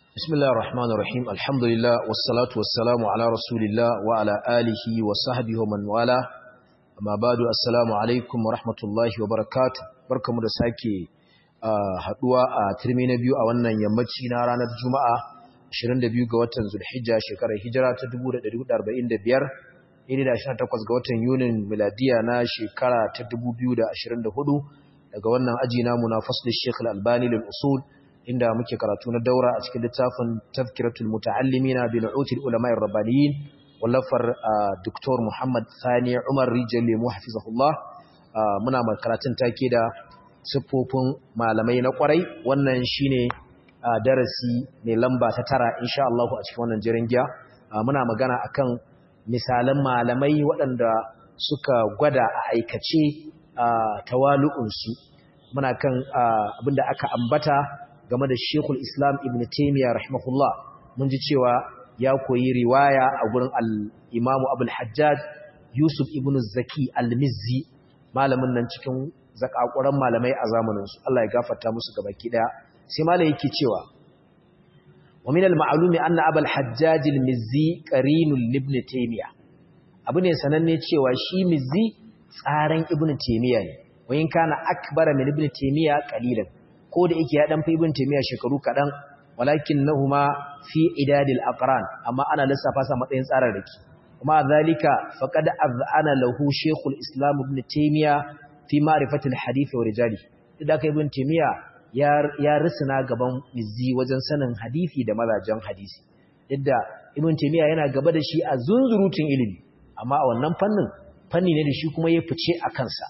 بسم الله الرحمن الرحيم الحمد لله والصلاة والسلام على رسول الله وعلى آله وصحبه ومن والاه أما بعد السلام عليكم ورحمة الله وبركاته بركة مدساكي haduwa a turmi na biyu a wannan yammaci na ranar Juma'a 22 ga watan Zulhijja shekarar hijira ta 1445 iri da 18 ga watan Yunin miladiya na shekara ta 2024 daga wannan aji namu na faslul Sheikh Al-Albani lil usul inda muke karatu na daura a cikin littafin Tazkiratul Muta'allimina bi Nu'util Ulama'ir Rabbaniyin wallafar Dr. Muhammad Sani Umar Rijali muhafizahullah muna karatun take da siffofin malamai na kwarai wannan shine darasi mai lamba ta tara insha Allah a cikin wannan jirin giya muna magana akan misalan malamai waɗanda suka gwada a aikace tawalu'unsu muna kan abinda aka ambata game da Sheikhul Islam Ibn Taymiyyah rahimahullah mun ji cewa ya koyi riwaya a gurin al-Imam Abdul Hajjaj Yusuf Ibn Zaki al-Mizzi malamin nan cikin zakakuran malamai a zamanin su Allah ya gafarta musu gabaki daya sai malai yake cewa wa min al-ma'lumi anna Abul Hajjaj al-Mizzi qarinul Ibn Taymiyyah abu ne sananne cewa shi Mizzi tsaran Ibn Taymiyyah ne wayin kana akbara min Ibn Taymiyyah qalilan ko da yake ya dan fi ibn taymiya shekaru kadan walakinnahuma fi idadil aqran amma ana lissafa sa matsayin tsararraki kuma zalika faqad azana lahu shaykhul islam ibn taymiya fi ma'rifati alhadith wa rijali idan kai ibn taymiya ya ya risina gaban mizzi wajen sanin hadisi da mazajen hadisi yadda ibn taymiya yana gaba da shi a zunzurutun ilimi amma a wannan fannin fanni ne da shi kuma ya fice a kansa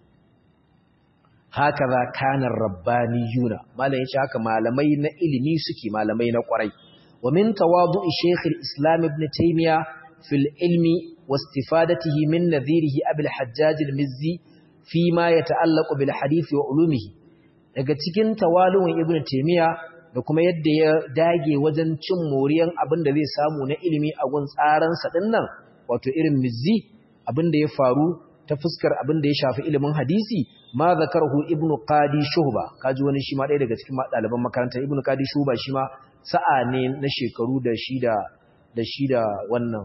hakaza kanar rabbaniyuna malam yace haka malamai na ilimi suke malamai na kwarai wa min tawadu'i shaykh al-islam ibn taymiya fil ilmi wastifadatihi min nadhirihi abul hajjaj al-mizzi fi ma yata'allaqu bil hadith wa ulumihi daga cikin tawalu'un ibn taymiya da kuma yadda ya dage wajen cin moriyan abin da zai samu na ilimi a gun tsaran sa dinnan wato irin mizzi abin da ya faru ta fuskar abin da ya shafi ilimin hadisi ma zakarhu ibnu qadi shuhba kaji wani shi ma ɗaya daga cikin ɗaliban makarantar ibnu qadi shuhba shi ma sa'a ne na shekaru da shi da da shi da wannan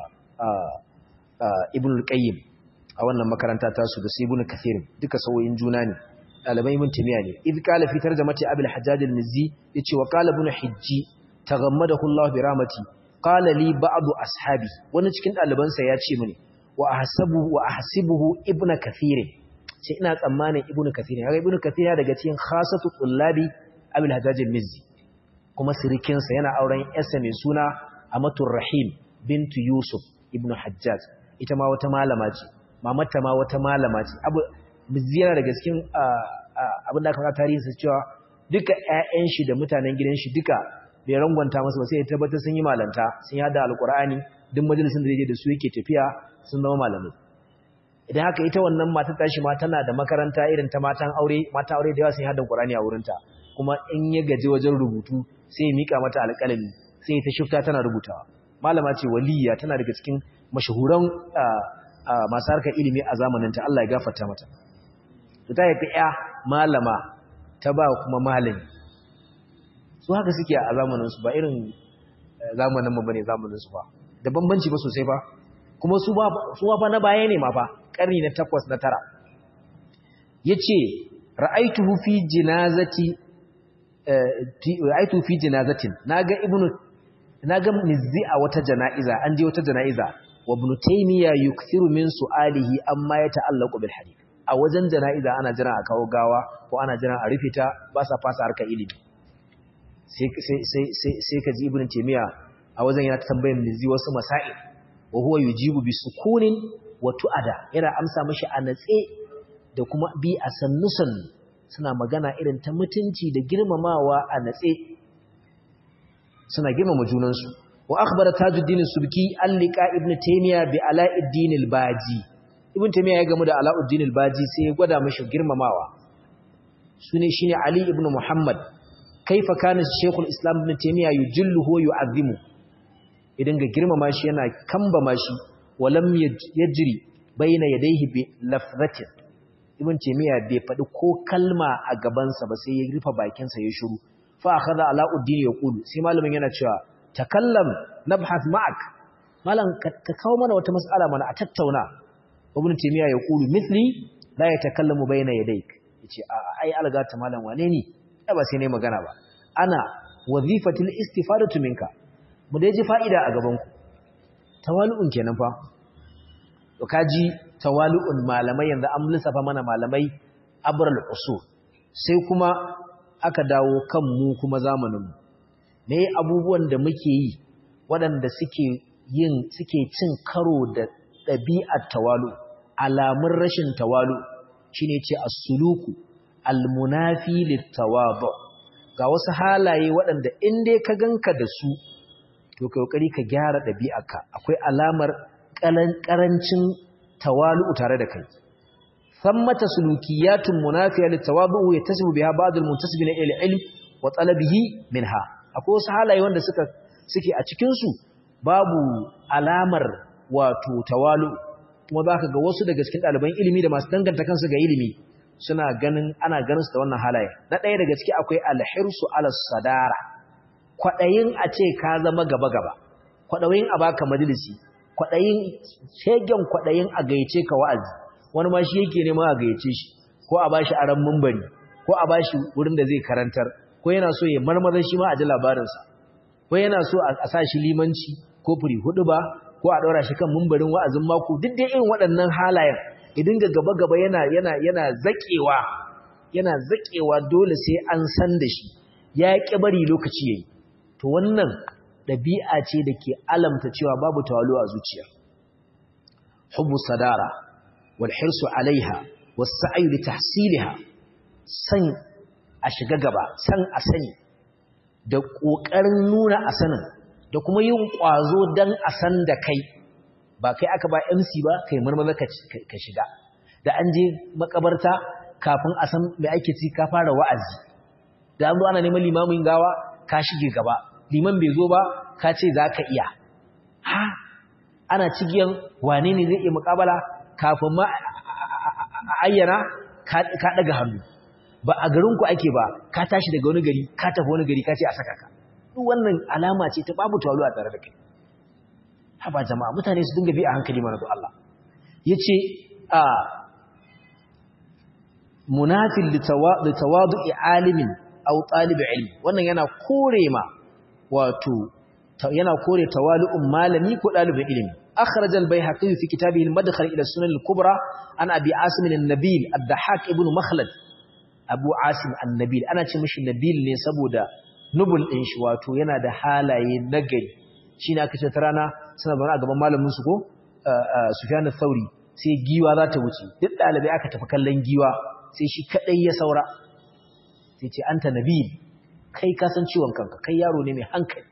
ibnu qayyim a wannan makaranta ta su da sai ibnu kathir duka sawoyin juna ne ɗaliban ibn timiya ne idh qala fi tarjamati abul hajjaj al-mizzi yace wa qala ibnu hijji taghammadahu Allah bi rahmati qala li ba'd ashabi wani cikin ɗalibansa ya ce mini wa ahsabu wa ahsibuhu ibnu kathir sai ina tsammanin ibnu kathir kaga ibnu kathir daga cikin khasatu tullabi abul hajjaj al-mizzi kuma sirikin sa yana auren yarsa mai suna amatur rahim bintu yusuf ibnu hajjaj ita ma wata malama ce mamata ma wata malama ce abu mizzi yana daga cikin abin da aka fara tarihin sa cewa duka ƴaƴan shi da mutanen gidan shi duka bai rangwanta masa ba sai ya tabbatar sun yi malanta sun yada alqur'ani duk majalisin da yake da su yake tafiya sun zama malamai idan haka ita wannan matar tashi ma tana da makaranta irin ta matan aure mata aure da yawa sun haddan Qur'ani a wurinta kuma in ya gaji wajen rubutu sai ya mika mata alƙalami sai ta shifta tana rubutawa malama ce waliya tana daga cikin mashahuran masu harkar ilimi a zamanin ta Allah ya gafarta mata to ta yafi ya malama ta ba kuma malami su haka suke a zamanin su ba irin zamanin mu bane zamanin su ba da bambanci ba sosai ba kuma su ba na baya ne ma fa ƙarni na takwas na tara ya ce ra'aituhu fi jinazati ra'aituhu fi jinazatin naga ibnu naga mizzi a wata jana'iza an je wata jana'iza wa ibn taymiya yukthiru min su'alihi amma ya ta'allaqu bil hadith a wajen jana'iza ana jira a kawo gawa ko ana jira a rufe ta ba sa fasa harka ilimi sai sai sai sai kaji ibn taymiya a wajen yana tambayar mizzi wasu masail wa huwa yujibu bi sukunin wa tu'ada yana amsa mishi a natse da kuma bi a sannusan suna magana irin ta mutunci da girmamawa a natse suna girmama junansu wa akhbara tajuddin subki allika ibn taymiya bi alauddin al-baji ibn taymiya ya gamu da alauddin al-baji sai ya gwada mishi girmamawa sune shine ali ibn muhammad kaifa kana shaykhul islam ibn taymiya yujilluhu wa yu'azzimu idan ga girmama shi yana kambama shi walam yajri baina yadayhi bi lafzatin ibn taymiya bai faɗi ko kalma a gabansa ba sai ya rufe bakinsa ya shiru fa akhadha alauddin yaqulu sai malamin yana cewa takallam nabhath ma'ak malam ka kawo mana wata mas'ala mana a tattauna ibn taymiya yaqulu mithli la yatakallamu bayna yadayk yace a ai algata malam wane ni ai ba sai ne magana ba ana wazifatul istifadatu minka mu dai ji fa'ida a gaban ku tawalu'un kenan fa to kaji tawalu'un malamai yanzu an lissafa mana malamai abral usul sai kuma aka dawo kan mu kuma zamanin mu me abubuwan da muke yi waɗanda suke yin suke cin karo da ɗabi'ar tawalu alamun rashin tawalu shine ce as-suluku al-munafi lit-tawadu ga wasu halaye waɗanda in dai ka ganka da su to kai kokari ka gyara ɗabi'arka akwai alamar karancin tawalu tare da kai ثمة سلوكيات منافية للتواضع يتسم بها بعض المنتسبين إلى العلم وطلبه منها akwai wasu halaye wanda suka suke a cikin su babu alamar wato tawalu kuma zaka ga wasu daga cikin ɗaliban ilimi da masu danganta kansu ga ilimi suna ganin ana ganin su da wannan halaye na ɗaya daga ciki akwai alhirsu ala sadara kwadayin a ce ka zama gaba gaba kwadayin a baka majalisi kwadayin shegen kwadayin a gaice ka wa'azi wani ma shi yake nema a gayyace shi ko a bashi aran mumbari ko a bashi wurin da zai karantar ko yana so ya marmaza shi ma a ji labarinsa ko yana so a sa shi limanci ko furi hudu ba ko a ɗaura shi kan mumbarin wa'azin mako duk da irin waɗannan halayen idan ga gaba gaba yana yana yana zakewa yana zakewa dole sai an san da shi ya ƙi bari lokaci yayi to wannan ɗabi'a ce da ke alamta cewa babu tawalu a zuciya hubbu sadara والحرص عليها والسعي لتحصيلها san a shiga gaba san a sani da ƙoƙarin nuna a sanin da kuma yin ƙwazo don a san da kai ba kai aka ba MC ba kai marmaza ka shiga da an je makabarta kafin a san mai ake ci ka fara wa'azi da an zo ana neman limamin gawa ka shige gaba liman bai zo ba ka ce za ka iya ha ana cigiyan wane ne zai iya mukabala kafin ma a ayyana ka daga hannu ba a garinku ake ba ka tashi daga wani gari ka tafi wani gari ka ce a saka ka duk wannan alama ce ta babu tawalu a tare da kai haba jama'a mutane su dinga bi a hankali mana don Allah yace a munafil litawadu'i alimin aw talib ilmi wannan yana kore ma wato yana kore tawalu'un malami ko dalibin ilimi أخرج البيهقي في كتابه المدخل إلى السنن الكبرى عن أبي عاصم النبيل الضحاك ابن مخلد أبو عاصم النبيل أنا تمش النبيل نسبو دا نبل إنش واتو ينا دا حالة نجل شينا كتترانا سنة بنا أقبا مالا منسكو سفيان الثوري sai giwa za ta wuce duk ɗalibai aka tafi kallon giwa sai shi kaɗai ya saura sai ce anta nabil kai ka san ciwon kanka kai yaro ne mai hankali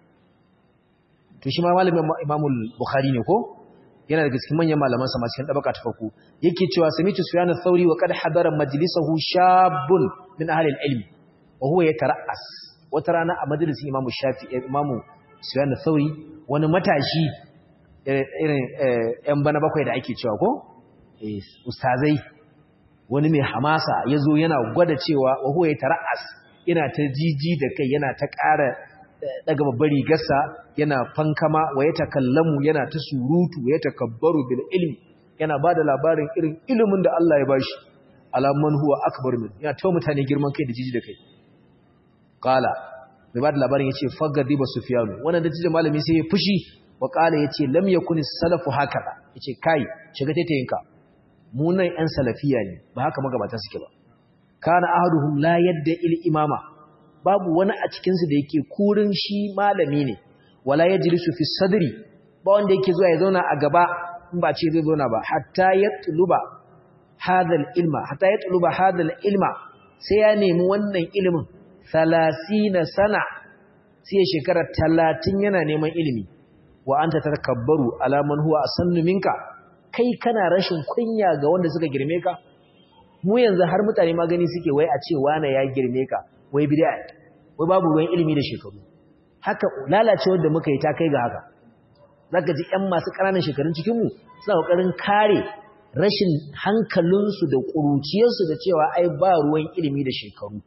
to shi ma malamin imamul bukhari ne ko yana daga cikin manyan malaman sa cikin dabaka ta farko yake cewa samitu sufyan ath-thauri wa qad hadara majlisahu shabun min ahli al-ilm wa huwa yatara'as wata rana a majalisin imamu shafi'i imamu sufyan ath-thauri wani matashi irin yan bana bakwai da ake cewa ko ustazai wani mai hamasa yazo yana gwada cewa wa huwa yatara'as yana ta jiji da kai yana ta ƙara daga babbar rigarsa yana fankama wa ya takallamu yana ta surutu ya takabbaru bil ilmi yana bada labarin irin ilimin da Allah ya bashi alaman huwa akbar min yana ta mutane girman kai da jiji da kai qala mai bada labarin yace fagadiba sufyanu wannan da jiji malami sai ya fushi wa qala yace lam yakun salafu hakaza yace kai shiga taitayinka mu nan yan salafiya ne ba haka magabata suke ba kana ahaduhum la yadda il imama babu wani a cikinsu da yake kurin shi malami ne wala ya jilisu fi sadri ba wanda yake zuwa ya zauna a gaba in ba ce zai zauna ba hatta ya tuluba hadal ilma hatta ya tuluba hadal ilma sai ya nemi wannan ilimin salasina sana sai shekara talatin yana neman ilimi wa anta tatakabbaru ala man huwa asannu minka kai kana rashin kunya ga wanda suka girme ka mu yanzu har mutane magani suke wai a ce wane ya girme ka wai bid'a wai babu ruwan ilimi da shekaru haka lalacewar da muka yi ta kai ga haka zaka ji ƴan masu ƙananan shekarun cikin mu suna kokarin kare rashin hankalinsu da ƙuruciyarsu da cewa ai ba ruwan ilimi da shekaru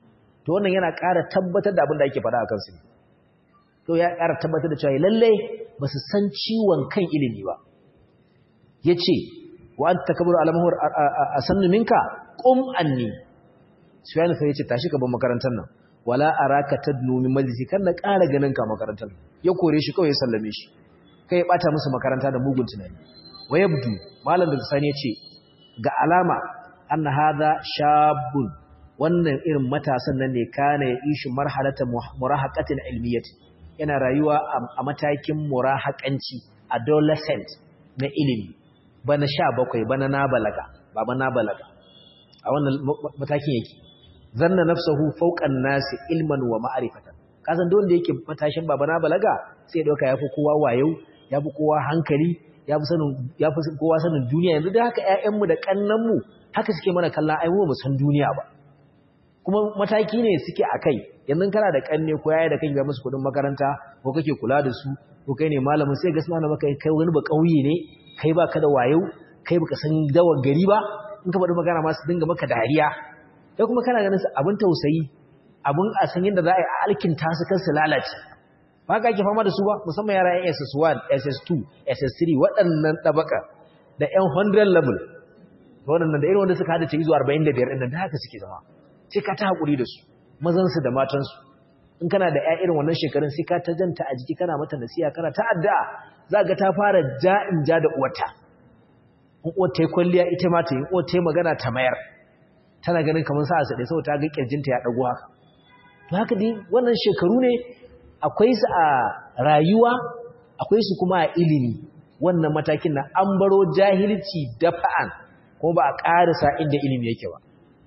to wannan yana ƙara tabbatar da abin da ake faɗa a kansu ne to ya ƙara tabbatar da cewa lallai ba su san ciwon kan ilimi ba ya ce wa an takabar alamahur a sannu minka ƙum anni su yana sai ya ce tashi ka ban makarantar nan wala a raka ta nomi majalisi kan na ƙara ganin ka makarantar ya kore shi kawai ya sallame shi kai ya ɓata musu makaranta da mugun tunani wa yabdu malam da sani ya ce ga alama an hada shabun wannan irin matasan nan ne kana ya ishi marhalata murahaqatin ilmiyyati yana rayuwa a matakin murahaƙanci adolescent na ilimi bana sha bakwai bana na balaga ba bana balaga a wannan matakin yake zanna nafsahu fawqan nasi ilman wa ma'rifatan kasan don da yake matashin baba na balaga sai dauka yafi kowa wayo yafi kowa hankali yafi sanin yafi kowa sanin duniya yanzu da haka ƴaƴanmu da kannanmu haka suke mana kallon ai mu san duniya ba kuma mataki ne suke akai yanzu kana da kanne ko yaya da kai ga musu kudin makaranta ko kake kula da su ko kai ne malamin sai ga suna maka kai wani ba kauye ne kai baka da wayo kai baka san dawar gari ba in ka faɗi magana ma su dinga maka dariya kai kuma kana ganin su abin tausayi abin a san yadda za a yi alkinta su kan su lalace ba ka ake fama da su ba musamman yara yan SS1 SS2 SS3 waɗannan ɗabaka da yan 100 level waɗannan da irin wanda suka hada ce izuwa 45 ɗin da haka suke zama sai ka ta haƙuri da su mazansu da matansu in kana da 'ya irin wannan shekarun sai ka ta janta a jiki kana mata nasiya kana ta addu'a za ga ta fara ja'in ja da uwarta in uwar ta yi kwalliya ita ma ta yi uwar ta yi magana ta mayar tana ganin kamar sa su ɗaya saboda ta ga ƙirjinta ya ɗago haka to haka dai wannan shekaru ne akwai su a rayuwa akwai su kuma a ilimi wannan matakin na an baro jahilci dafa'an kuma ba a ƙarisa inda ilimi yake ba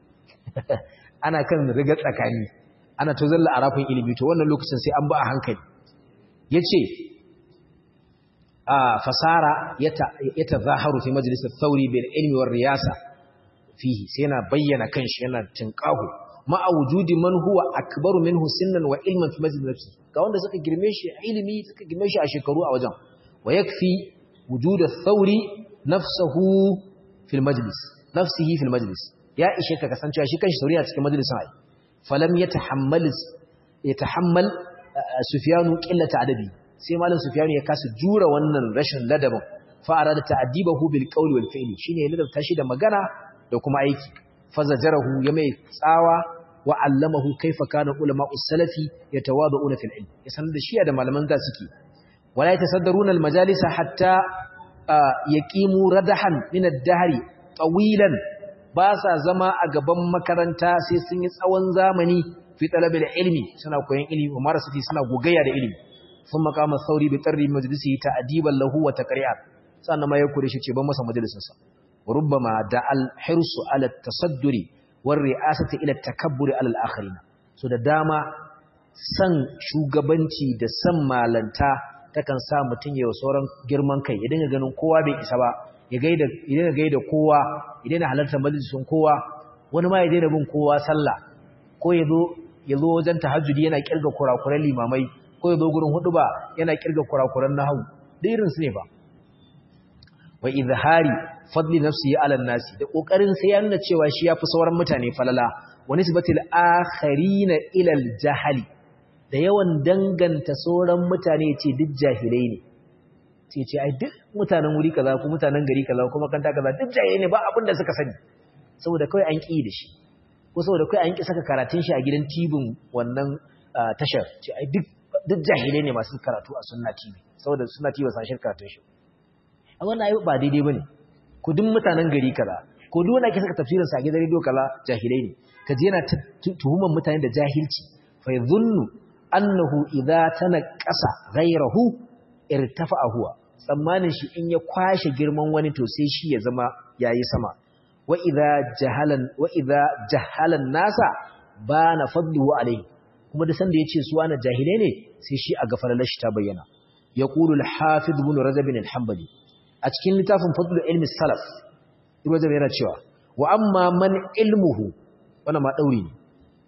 ana kan rigar tsakani ana to zalla arafin ilimi to wannan lokacin sai an ba a hankali yace a fasara yata zaharu fi majlis al-thawri bil ilmi war riyasa fihi sai yana bayyana kanshi yana tinqahu ma wujudi man huwa akbaru minhu sinnan wa ilman fi majlis nafsi ga wanda suka girme shi ilimi suka girme shi a shekaru a wajen wa yakfi wujud al-thawri nafsuhu fil majlis nafsihi fil majlis ya ishe ka kasancewa shi kanshi sauriya cikin majalisin ai falam yatahammal yatahammal sufyanu qillata adabi sai malam sufyanu ya kasa jura wannan rashin ladabin fa arada ta'dibahu bil qawli wal fi'li shine ya ladabta shi da magana da kuma aiki fazajarahu ya mai tsawa wa allamahu kaifa kana ulama'u salafi yatawaduna fil ilm ya sanar da shi da malaman da suke wala yatasaddaruna al majalisa hatta yaqimu radahan min ad-dahri tawilan ba sa zama a gaban makaranta sai sun yi tsawon zamani fi talabil ilmi suna koyon ilimi umar sufi suna gogayya da ilimi sun makama sauri bi tarri majlisi ta adiban lahu wa taqri'at sannan ma ya kure shi ce ban masa majalisin sa rubbama da al hirsu ala tasadduri war ri'asati ila takabburi ala al akharin so da dama san shugabanci da san malanta takan sa mutun yayin sauran girman kai ya dinga ganin kowa bai isa ba ya gaida idan gaida kowa idan halarta majalisun kowa wani ma ya daina bin kowa sallah ko yazo yazo wajen tahajjudi yana kirga kurakuran limamai ko yazo gurin huduba yana kirga kurakuran nahwu da irin su ne ba wa izhari fadli nafsihi ala nasi da kokarin sai ya nuna cewa shi yafi sauran mutane falala wa nisbatil akharina ila al da yawan danganta sauran mutane ce duk jahilai ne sai ce ai duk mutanen wuri kaza ko mutanen gari kaza ko makanta kaza duk jaye ne ba abin da suka sani saboda kai an ki da shi ko saboda kai an ki saka karatun shi a gidan tibin wannan tashar ce ai duk duk jahilai ne masu karatu a sunna tv saboda sunna tv ba san shirka karatun shi a wannan ai ba daidai bane ko duk mutanen gari kaza ko duk wanda ake saka tafsirin sa a gidan radio kaza jahilai ne kaje yana tuhuman mutane da jahilci fa yadhunnu annahu idza tanaqasa ghayrahu irtafa'a huwa tsammanin shi in ya kwashe girman wani to sai shi ya zama yayi sama wa idza jahalan wa idza jahalan nasa bana fadluhu alayhi kuma da sanda yace su wani jahilai ne sai shi a gafalar shi ta bayyana yaqulu al-hafiz ibn rajab al-hanbali a cikin littafin fadlul ilmi salaf ibn rajab yana cewa wa amma man ilmuhu wannan ma dauri ne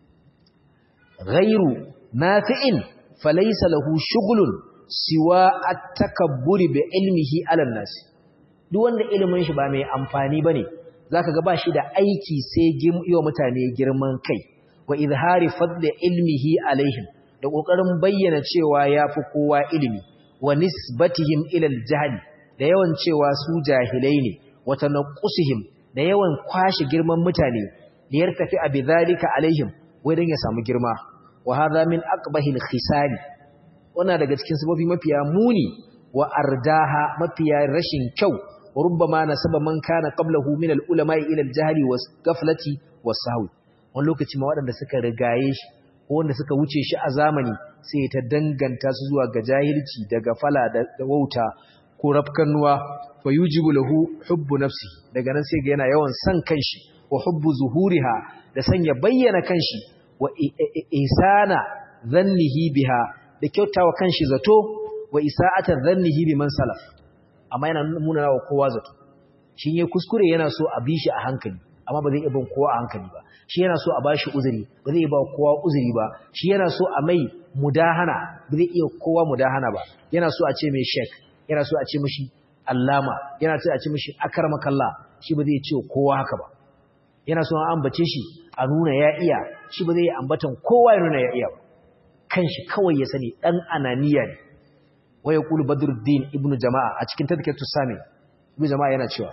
ghairu nafi'in falaysa lahu shughlun siwa at-takabburi bi ilmihi 'ala an-nas duk wanda ilimin shi ba mai amfani bane zaka ga ba shi da aiki sai yiwa mutane girman kai wa izhari fadli ilmihi alaihim da kokarin bayyana cewa yafi kowa ilimi wa nisbatihim ila al da yawan cewa su jahilai ne wa tanqusihim da yawan kwashi girman mutane da yartafi abi zalika alaihim wai dan ya samu girma wa hadha min aqbahil khisali wannan daga cikin sababi mafiya muni wa ardaha mafiya rashin kyau wa rubbama nasaba man kana qablahu min al-ulama ila al-jahli was ghaflati was sahwi wani lokaci ma waɗanda suka rigaye shi ko wanda suka wuce shi a zamani sai ta danganta su zuwa ga jahilci da gafala da wauta ko rafkannuwa fa yujibu lahu hubbu nafsi daga nan sai ga yana yawan san kanshi wa hubbu zuhuriha da sanya bayyana kanshi wa ihsana dhannihi biha da kyautawa kanshi zato wa isa'ata dhannihi biman salaf amma yana nuna wa kowa zato shi ya kuskure yana so a bi shi a hankali amma ba zai iya bin kowa a hankali ba shi yana so a bashi uzuri ba zai ba kowa uzuri ba shi yana so a mai mudahana ba zai iya kowa mudahana ba yana so a ce mai shek yana so a ce mishi allama yana so a ce mishi akarmakalla shi ba zai ce kowa haka ba yana so an ambace shi a nuna ya iya shi ba zai ambatan kowa ya nuna ya iya ba kanshi kawai ya sani dan ananiya ne waya qulu badruddin ibnu jama'a a cikin tadhkiratu sami ibnu jama'a yana cewa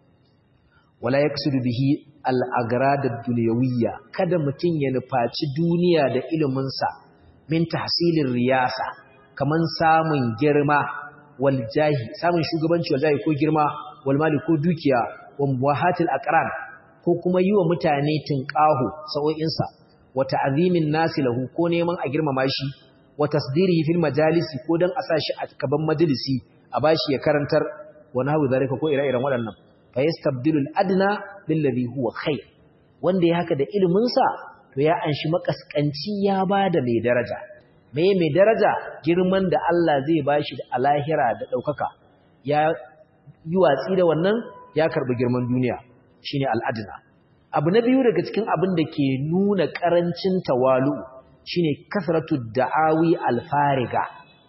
wala yaqsidu bihi al-agrad ad-dunyawiyya kada mutun ya nufaci duniya da ilimin sa min tahsilir riyasa kaman samun girma wal jahi samun shugabanci wal jahi ko girma wal mali ko dukiya wa muwahatil aqran ko kuma yi wa mutane tinqahu sa'o'in sa wa ta'zimin nasi lahu ko neman a girmama shi wa tasdirihi fil majalisi ko dan a sa shi a gaban majalisi a bashi ya karantar wa nahwu zalika ko ire-iren waɗannan fa yastabdilu al-adna billadhi huwa khair wanda ya haka da ilimin sa to ya anshi makaskanci ya bada mai daraja me mai daraja girman da Allah zai bashi da alahira da daukaka ya yi watsi da wannan ya karbi girman duniya shine al-adna abu na biyu daga cikin abin da ke nuna karancin tawalu shine kasratu da'awi al-fariga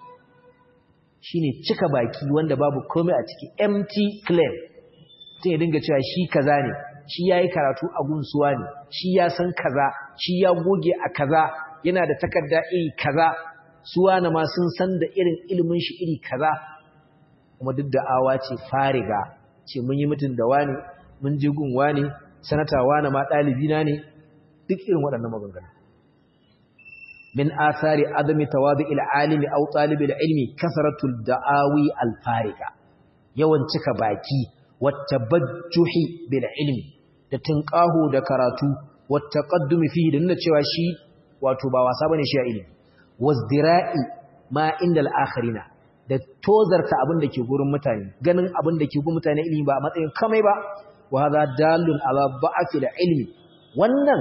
shine cika baki wanda babu komai a ciki empty claim sai ya dinga cewa shi kaza ne shi yayi karatu a gunsuwa ne shi ya san kaza shi ya goge a kaza yana da takarda iri kaza suwa na ma sun san da irin ilimin shi iri kaza kuma duk da awa ce fariga ce mun yi mutun da wani mun je gun wani sanata wani ma dalibi na ne duk irin waɗannan maganganu min athari adami tawadi'il alimi aw talibil ilmi kasratul da'awi al fariga yawan cika baki wattabajjuhi bil ilmi da tinqahu da karatu wattaqaddumi fihi da nuna cewa shi wato ba wasa bane shi a ilimi wazdira'i ma inda al-akhirina da tozarta abin da ke gurin mutane ganin abin da ke gurin mutane ilimi ba a matsayin kamai ba wa hadha dalun ala da'fi ilmi wannan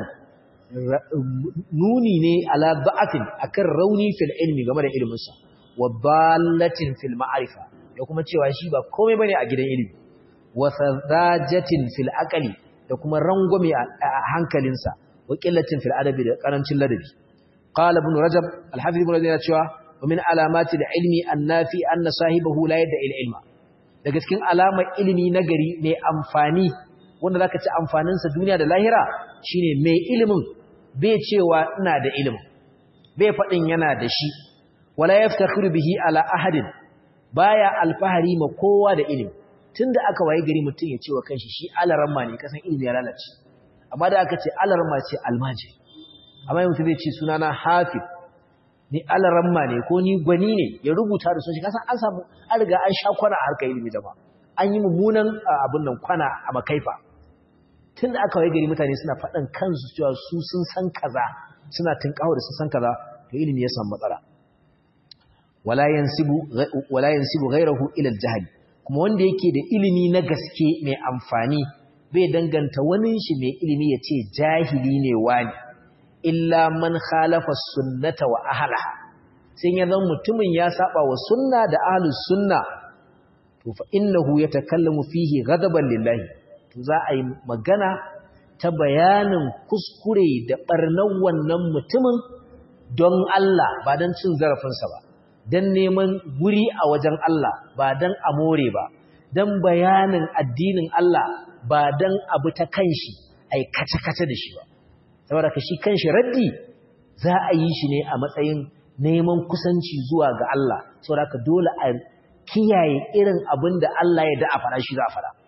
nuni ne ala da'afin akan rauni fil ilmi game da ilimin sa wa dallatin fil ma'rifa da kuma cewa shi ba komai bane a gidan ilimi wa sadajatin fil aqli da kuma rangwame a hankalinsa wa qillatin fil adabi da karancin ladabi qala ibn rajab al-hafiz ibn rajab ya cewa wa min alamati al-ilmi an-nafi anna sahibahu la yadda ilma daga cikin alamar ilimi nagari mai amfani wanda zaka ci amfanin sa duniya da lahira shine mai ilimin bai cewa ina da ilimin bai fadin yana da shi wala yaftakhiru bihi ala ahadin baya alfahari ma kowa da ilimi tunda aka waye gari mutum ya ce wa kanshi shi alaramma ne kasan ilimi ya lalace amma da aka ce alaramma ce almaji amma mutum zai ce sunana hafiz ni alaramma ne ko ni gwani ne ya rubuta da sunshi kasan an samu an riga an sha kwana a harkar ilimi jama'a an yi mummunan abin nan kwana a makaifa tun da aka waye gari mutane suna faɗan kansu cewa su sun san kaza suna tunkawo da sun san kaza to ilimi ya samu matsala wala yansibu wala yansibu ghayrahu ila al-jahl kuma wanda yake da ilimi na gaske mai amfani bai danganta wani shi mai ilimi ya ce jahili ne wani illa man khalafa sunnata wa ahlaha sai ya zama mutumin ya saba wa sunna da ahlus sunna to fa innahu yatakallamu fihi ghadaban lillahi to za a yi magana ta bayanin kuskure da barnan wannan mutumin don Allah ba don cin zarafinsa ba don neman guri a wajen Allah ba don a more ba don bayanin addinin Allah ba don abu ta kanshi ai kace-kace da shi ba saboda ka shi kanshi raddi za a yi shi ne a matsayin neman kusanci zuwa ga Allah saboda ka dole a kiyaye irin abin da Allah ya da a fara shi za a fara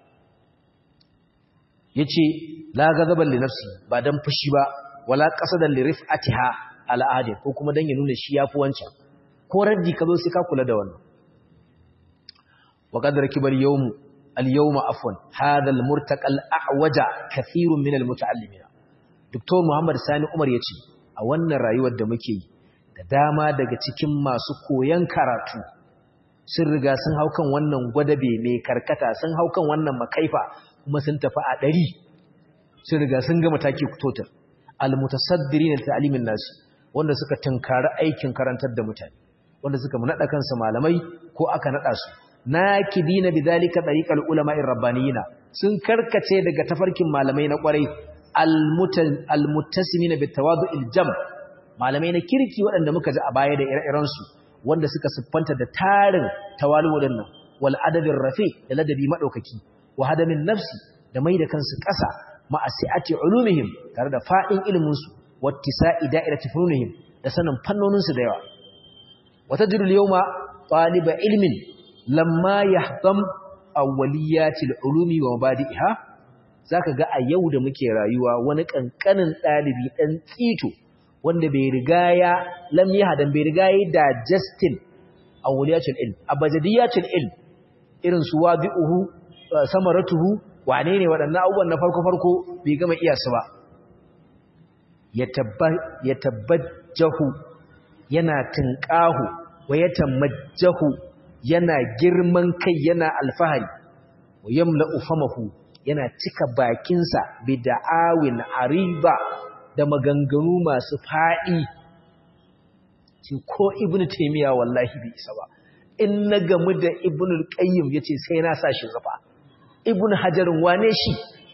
yace la gazaban li nafsi ba dan fushi ba wala qasadan li rif'atiha ala ahadi ko kuma dan ya nuna shi yafi wancan ko raddi ka zo sai ka kula da wannan wa qad rakiba al-yawm al-yawm afwan hadha al-murtaqa al-a'waja kathirun min al-muta'allimin Dr. Muhammad Sani Umar yace a wannan rayuwar da muke yi da dama daga cikin masu koyon karatu sun riga sun hau kan wannan gwadabe mai karkata sun hau kan wannan makaifa kuma sun tafi a ɗari sun riga sun gama taki totar almutasaddiri na ta'alimin nasu wanda suka tunkari aikin karantar da mutane wanda suka naɗa kansu malamai ko aka naɗa su na kidina bi zalika tariqal ulama'ir rabbaniyina sun karkace daga tafarkin malamai na kwarai almuttasimina bit tawadu'il jam malamai na kirki waɗanda muka ji a baya da ire-iren su wanda suka siffanta da tarin tawalu wadannan wal adabir rafi da ladabi madaukaki wa hadamin nafsi da mai da kansu ƙasa ma'asi'ati ulumihim tare da fa'in ilimin su wattisa'i da'irati fununihim da sanin fannonin su da yawa wata jirul yawma taliba ilmin lamma yahdam awwaliyatil ulumi wa mabadi'iha zaka ga a yau da muke rayuwa wani kankanin dalibi dan tsito wanda bai riga ya lam yahdan bai riga ya digestin awwaliyatil ilm abajadiyatil ilm irin su wadi'uhu samaratuhu wane ne waɗannan abubuwan na farko-farko bai gama iya su ba ya tabbajjahu yana tunƙahu wa ya tamajjahu yana girman kai yana alfahari wa yamla ufamahu yana cika bakinsa bi da'awin ariba da maganganu masu faɗi ko ibnu taymiya wallahi bai isa ba in na gamu da ibnu al-qayyim yace sai na sa shi zafa ibn hajarin wane shi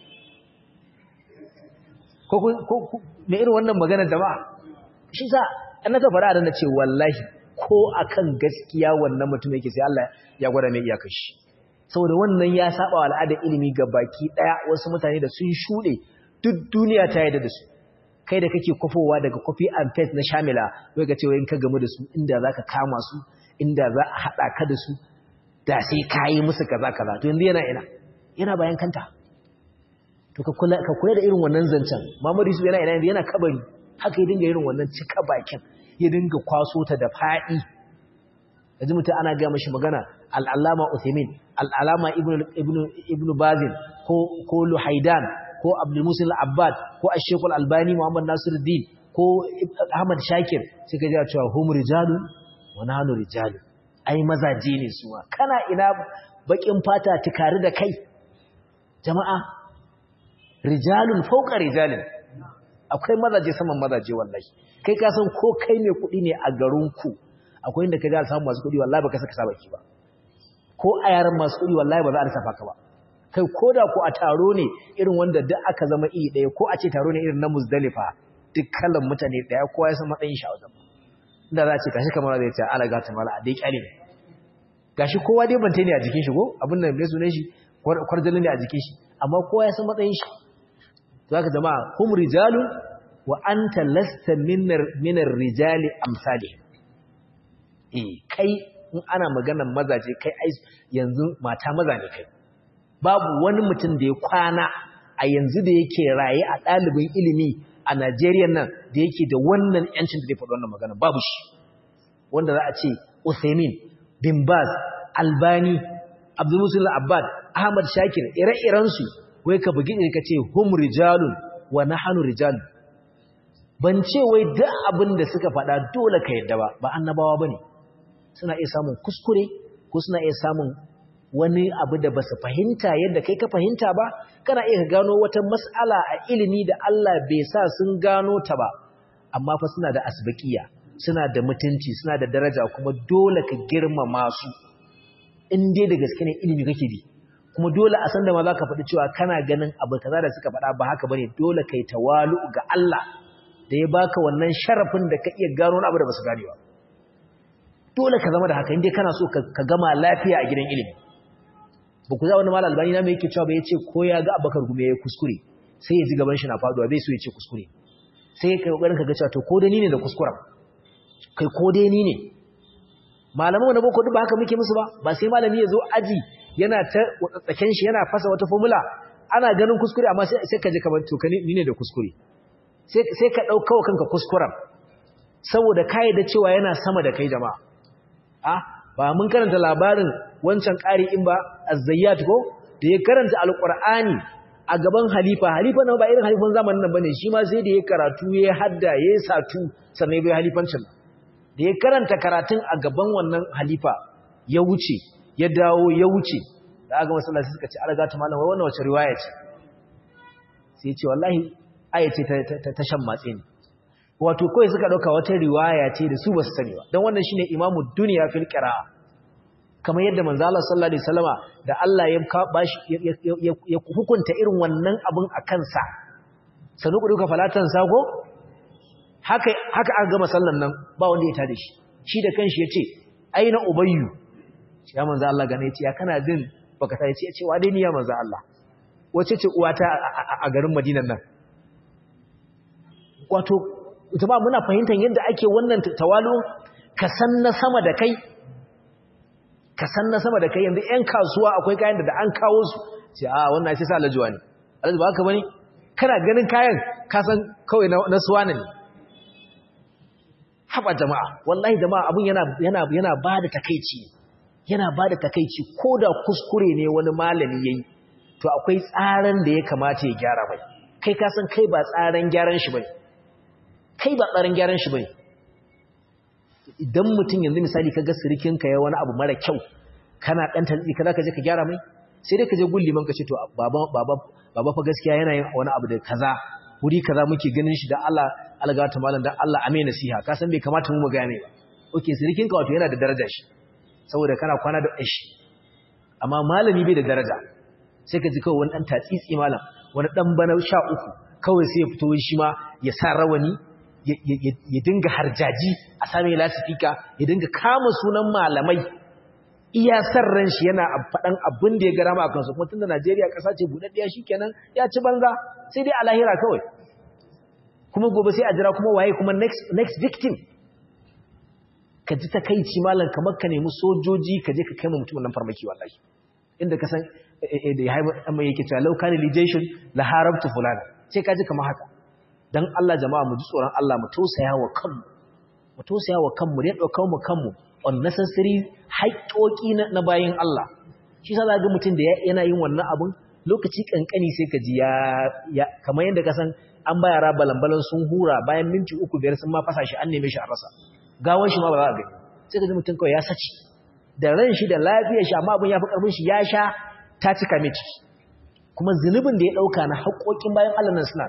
ko me irin wannan magana da ba shi sa an naka fara da ce wallahi ko akan gaskiya wannan mutum yake sai Allah ya gwada mai iyakar shi saboda wannan ya saba wa al'adar ilimi ga baki daya wasu mutane da sun shude duk duniya ta yarda da su kai da kake kofowa daga copy and paste na shamila wai ga cewa in ka gamu da su inda zaka kama su inda za a hada ka da su da sai kayi musu kaza kaza to yanzu yana ina yana bayan kanta to ka kula ka kula da irin wannan zancen Muhammadu Yusuf yana ina yana kabari haka ya dinga irin wannan cika bakin ya dinga kwaso ta da fadi yanzu mutum ana ga mashi magana al-Allama Uthaymeen al-Allama Ibn Ibn Ibn Bazin ko ko Luhaidan ko Abdul Musil Abbad ko Ash-Shaykh Al-Albani Muhammad Nasiruddin ko Ahmad Shakir sai ka ji cewa hum rijalun wa nahnu rijalun ai mazaje ne su kana ina bakin fata tukari da kai jama'a rijalun fauka rijalin akwai mazaje saman mazaje wallahi kai ka san ko kai ne kuɗi ne a garinku akwai inda ka ga samu masu kuɗi wallahi baka saka sabaki ba ko a yaran masu kuɗi wallahi ba za a lissafa ka ba kai ko da ko a taro ne irin wanda duk aka zama iri ɗaya ko a ce taro ne irin na muzdalifa duk kalan mutane ɗaya kowa ya san matsayin shi a wajen inda za a ce kashi kamar zai ce ala gata mala a dai kyale ne gashi kowa dai bante ne a jikin shi ko abin da mai sunan shi kwarjalin ne a jikin shi amma kowa ya san matsayin shi to haka jama'a hum rijalu wa anta lasta minar minar rijali amsali eh kai in ana maganar mazaje kai ai yanzu mata maza ne kai babu wani mutum da ya kwana a yanzu da yake raye a ɗalibin ilimi a Najeriya nan da yake da wannan yancin da zai faɗi wannan magana babu shi wanda za a ce Uthaymeen bin Baz, Albani, Abdul Musul Abbad, Ahmad Shakir, ire-irensu, wai ka bugi ne ka ce hum rijalun wa nahnu rijalun. Ban ce wai duk abin da suka faɗa dole ka yadda ba, ba annabawa bane. Suna iya samun kuskure ko suna iya samun wani abu da basu fahimta yadda kai ka fahimta ba, kana iya gano wata mas'ala a ilimi da Allah bai sa sun gano ta ba, amma fa suna da asbaqiya. suna da mutunci suna da daraja kuma dole ka girmama su in dai da gaske ne ilimi kake bi kuma dole a san da ma za ka faɗi cewa kana ganin abu kaza da suka faɗa ba haka bane dole kai tawalu ga Allah da ya baka wannan sharafin da ka iya gano abu da basu gane ba dole ka zama da haka in dai kana so ka gama lafiya a gidan ilimi ba ku za wani mal albani na mai yake cewa ba yace ko ya ga abakar gume ya kuskure sai ya ji gaban shi na faduwa bai so ya ce kuskure sai kai kokarin ka ga cewa to ko dai ni ne da kuskuren kai ko dai ni ne malaman na boko duk ba haka muke musu ba ba sai malami ya zo aji yana ta tsaken shi yana fasa wata formula ana ganin kuskure amma sai ka je kamar to ni ne da kuskure sai ka dauka kanka kuskuren saboda kai da cewa yana sama da kai jama'a ah ba mun karanta labarin wancan ƙari in ba az-zayyat ko da ya karanta alqur'ani a gaban halifa halifa na ba irin halifan zamanin nan bane shi ma sai da ya karatu ya hadda ya satu sannan bai halifancin da ya karanta karatun a gaban wannan halifa ya wuce ya dawo ya wuce da aka masallaci suka ce alaga ta malam wai wannan wace riwaya ce sai ya ce wallahi aya ce ta shan matsi ne wato kawai suka dauka wata riwaya ce da su basu sani ba dan wannan shine imamu dunya fil qira'a kamar yadda manzo Allah sallallahu alaihi wasallama da Allah ya bashi ya hukunta irin wannan abun akan sa sanu ku duka falatan sako haka haka aka gama sallan nan ba wanda ya tada shi shi da kanshi yace aina ubayyu ya manzo Allah gane yace ya kana jin baka ta yace cewa dai ni ya manzo Allah wace ce uwata a garin Madinan nan wato ita ba muna fahimtar yadda ake wannan tawalu ka san na sama da kai ka san na sama da kai yanzu ƴan kasuwa akwai kayan da da an kawo su sai a wannan sai sa alajuwa ne alajuwa ba haka bane kana ganin kayan ka san kawai na suwana ne haba jama'a wallahi jama'a abun yana yana yana bada takeici yana bada takeici koda kuskure ne wani malami yayi to akwai tsaran da ya kamata ya gyara mai kai ka san kai ba tsaran gyaran shi bane kai ba tsaran gyaran shi bane idan mutum yanzu misali kaga sirikinka ya wani abu mara kyau kana dan tantsi kaza ka je ka gyara mai sai dai ka je gulli man ka ce to baba baba baba fa gaskiya yana yin wani abu da kaza wuri kaza muke ganin shi da Allah alga ta malam dan Allah ame nasiha ka san bai kamata mu magana ne ba okay sirikinka wato yana da daraja shi saboda kana kwana da shi amma malami bai da daraja sai ka ji kawai wani dan tatsitsi malam wani dan bana sha uku kawai sai ya fito shi ma ya sa rawani ya dinga harjaji a sami lasifika ya dinga kama sunan malamai iya san ran shi yana faɗan abin da ya gara ma a kansu kuma tun da Najeriya ƙasa ce buɗaɗɗiya shi kenan ya ci banza sai dai a lahira kawai kuma gobe sai a jira kuma waye kuma next victim ka ji takaici malam kamar ka nemi sojoji ka je ka kai ma mutumin nan farmaki wallahi inda ka san da ya haifu mai yake cewa laukani lijeshin la harabtu fulana sai ka ji kamar haka dan Allah jama'a mu ji tsoron Allah mu tausaya wa kanmu mu tausaya wa kanmu ne daukar mu kanmu unnecessary haƙoƙi na bayin Allah shi yasa ga mutum da yana yin wannan abun lokaci kankani sai ka ji ya kamar yadda ka san an ba yara balambalan sun hura bayan minti uku biyar sun ma fasa shi an neme shi a rasa gawan shi ma ba za a gani sai ka ji mutum kawai ya saci da ran shi da lafiyar shi amma abin ya fi karfin shi ya sha ta cika mai ciki kuma zunubin da ya ɗauka na haƙoƙin bayan Allah nan suna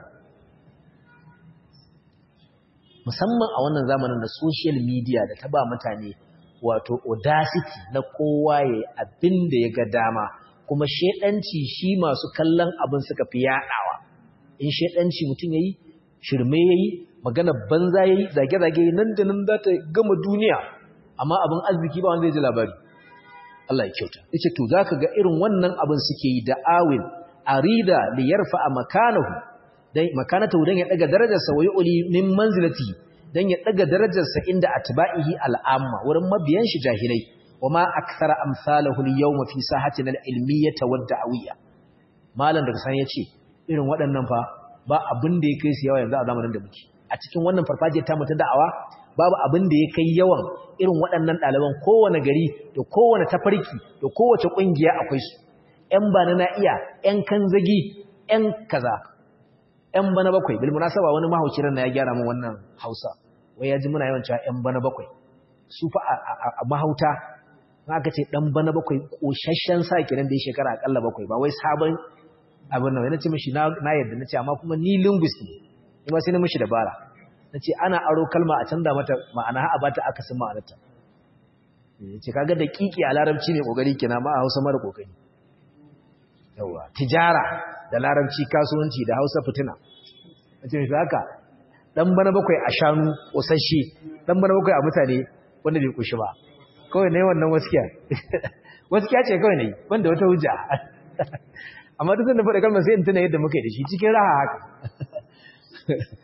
musamman a wannan zamanin da social media da ta ba mutane wato audacity na kowa ya abin da ya ga dama kuma shedanci shi masu kallon abin suka fi yaɗawa in shedanci mutum yayi shirme yayi magana banza yayi zage-zage nan da nan za ta gama duniya amma abin arziki ba wanda zai ji labari Allah ya kyauta yace to zaka ga irin wannan abin suke yi da awin arida li yarfa makanahu dan makanatu dan ya daga darajarsa wa yu'li min manzilati dan ya daga darajarsa inda atba'ihi al'amma wurin mabiyan shi jahilai wama akthara amsalahu al-yawma fi sahatina al-ilmiyyah wa da'awiyya malam da san yace irin waɗannan fa ba abin da ya kai su yawa yanzu a zamanin da muke a cikin wannan farfajiyar ta mutu da'awa babu abin da ya kai yawan irin waɗannan ɗaliban kowane gari da kowane tafarki da kowace ƙungiya akwai su ‘yan bana na iya ‘yan kanzagi ‘yan kaza ‘yan bana bakwai bil munasaba wani mahauci na ya gyara min wannan hausa wai ya ji muna yawan cewa ‘yan bana bakwai su fa a mahauta na aka ce ɗan bana bakwai ƙoshashen sa kenan da ya shekara aƙalla bakwai ba wai sabon abin nan na ce mishi na yadda na ce amma kuma ni linguist ne ni ma sai na mishi dabara na ce ana aro kalma a canza mata ma'ana a bata akasin ma'anarta ce kaga da kiki a larabci ne kokari kina ma a hausa mara kokari yawa tijara da larabci kasuwanci da hausa fitina na ce mishi haka dan bana bakwai a shanu ƙosashe dan bana bakwai a mutane wanda bai kushi ba kawai ne wannan waskiya waskiya ce kawai ne wanda wata hujja amma duk da faɗa kalmar sai in tuna yadda muka yi da shi cikin raha haka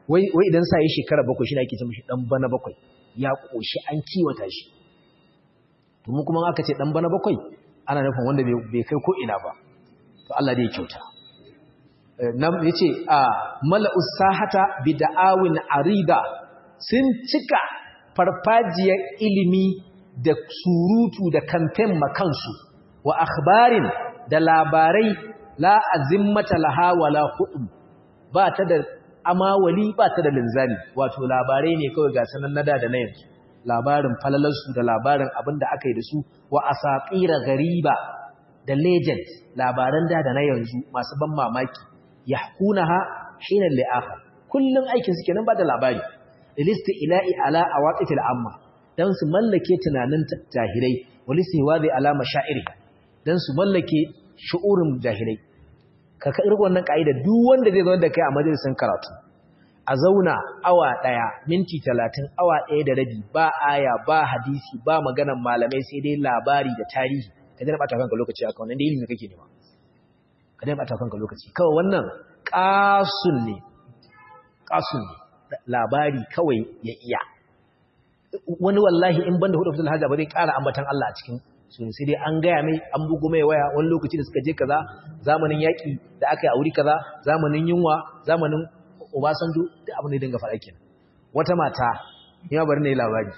wai wai idan sa yi shekara bakwai shi ne ake ce mishi dan bana bakwai ya koshi an kiwata shi to mu kuma aka ce dan bana bakwai ana nufin wanda bai kai ko ina ba to Allah dai ya kyauta nan yace a mala'us sahata bid'awin arida sun cika farfajiyar ilimi da surutu da kamfen makansu wa akhbarin da labarai la azimmata laha wala hudum ba ta da amawali ba ta da linzami wato labarai ne kawai ga sanan nada da na yanzu labarin falalarsu da labarin abin da aka yi da su wa asaqira gariba da legend labaran da da na yanzu masu ban mamaki yahkunaha hina li'akhar kullun aikin su kenan ba da labari listi ila'i ala awatifil amma dan su mallake tunanin jahilai walisti wazi ala mashairi dan su mallake shu'urin jahilai ka ka irin wannan kaida duk wanda zai zo da kai a majalisin karatu a zauna awa daya minti 30 awa daya da rabi ba aya ba hadisi ba maganan malamai sai dai labari da tarihi ka dena bata kanka lokaci aka wannan da ilimi kake nema ka dena bata kanka lokaci kawai wannan qasun ne qasun ne labari kawai ya iya wani wallahi in banda hudu fitul hajja ba zai ƙara ambatan Allah a cikin su sai dai an gaya mai an bugu mai waya wani lokaci da suka je kaza zamanin yaƙi da aka yi a wuri kaza zamanin yunwa zamanin obasanjo da abin da dinga faɗa kenan wata mata ya bari na yi labari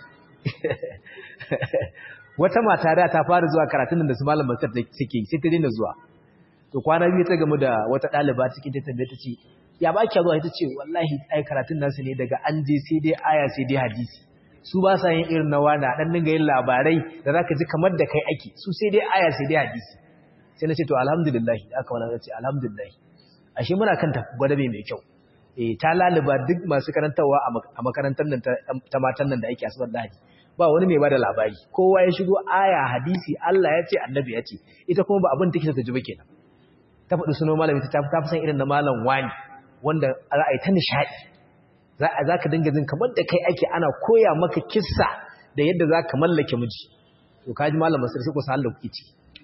wata mata da ta fara zuwa karatun da su malam masar da suke sai ta daina zuwa to kwana biyu ta gamu da wata ɗaliba cikin ta tambaye ta ce ya ba kya zuwa ita ce wallahi ai karatun nasu ne daga an je sai dai aya sai dai hadisi su ba sa yin irin na wani dan dinga yin labarai da zaka ji kamar da kai ake su sai dai aya sai dai hadisi sai na ce to alhamdulillah aka wala ce alhamdulillah ashe muna kan gwadabe mai kyau eh ta laluba duk masu karantawa a makarantar nan ta matan nan da ake asabar da ba wani mai bada labari kowa ya shigo aya hadisi Allah ya ce annabi ya ce ita kuma ba abin take ta ji ba kenan ta faɗi sunan malami ta fi san irin na malam wani wanda ra'ayi ta nishadi za ka dinga jin kamar da kai ake ana koya maka kissa da yadda za ka mallake miji to kaji malam masar sai ku sa Allah kuke ci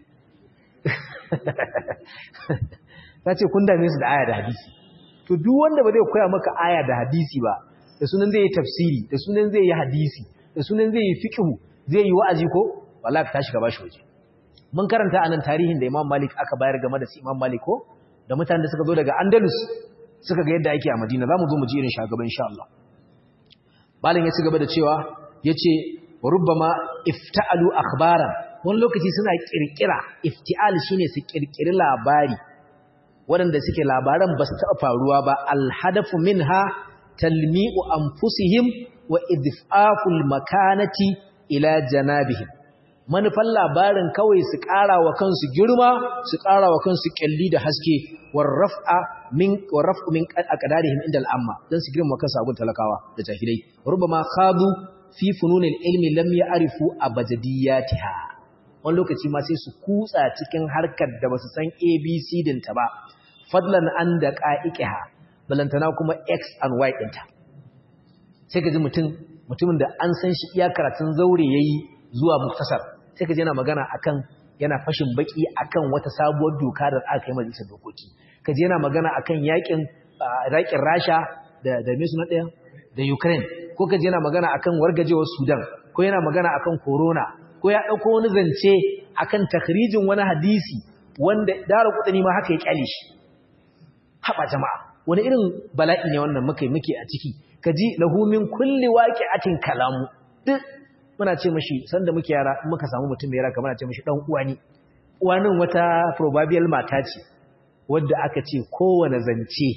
ta ce kun dame su da aya da hadisi to duk wanda ba zai koya maka aya da hadisi ba da sunan zai yi tafsiri da sunan zai yi hadisi da sunan zai yi fiqh zai yi wa'azi ko wallahi ka tashi ka bashi waje mun karanta anan tarihin da Imam Malik aka bayar game da Imam Malik ko da mutanen da suka zo daga Andalus suka ga yadda ake a Madina zamu zo mu ji irin shagaban insha Allah Malam ya ci gaba da cewa yace rubbama ifta'alu akhbaran wani lokaci suna kirkira ifti'al shine su kirkiri labari waɗanda suke labaran ba su taɓa faruwa ba alhadafu minha talmi'u anfusihim wa idfa'ul makanati ila janabihim manufan labarin kawai su ƙara wa kansu girma su ƙara wa kansu ƙyalli da haske warraf'a min warraf'u min aqdarihim inda al'amma dan su girma kansu abun talakawa da jahilai rubama khadu fi fununil ilmi lam ya'rifu abajadiyatiha wani lokaci ma sai su kutsa cikin harkar da basu san abc dinta ba fadlan an da qa'iqiha balantana kuma x and y dinta sai ka ji mutum mutumin da an san shi iya karatun zaure yayi zuwa muktasar sai ka ji yana magana akan yana fashin baki akan wata sabuwar doka da aka yi majalisar dokoki ka ji yana magana akan yakin yakin Rasha da da me suna daya da Ukraine ko ka ji yana magana akan wargajewar Sudan ko yana magana akan corona ko ya dauko wani zance akan takhrijin wani hadisi wanda dara kudani ma haka ya kyale shi haba jama'a wani irin bala'i ne wannan muke muke a ciki kaji lahu min kulli waqi'atin kalamu duk muna ce mashi sanda muke yara muka samu mutum mai yara kamar ce mashi dan uwa ne uwanin wata proverbial mata ce wadda aka ce kowane zance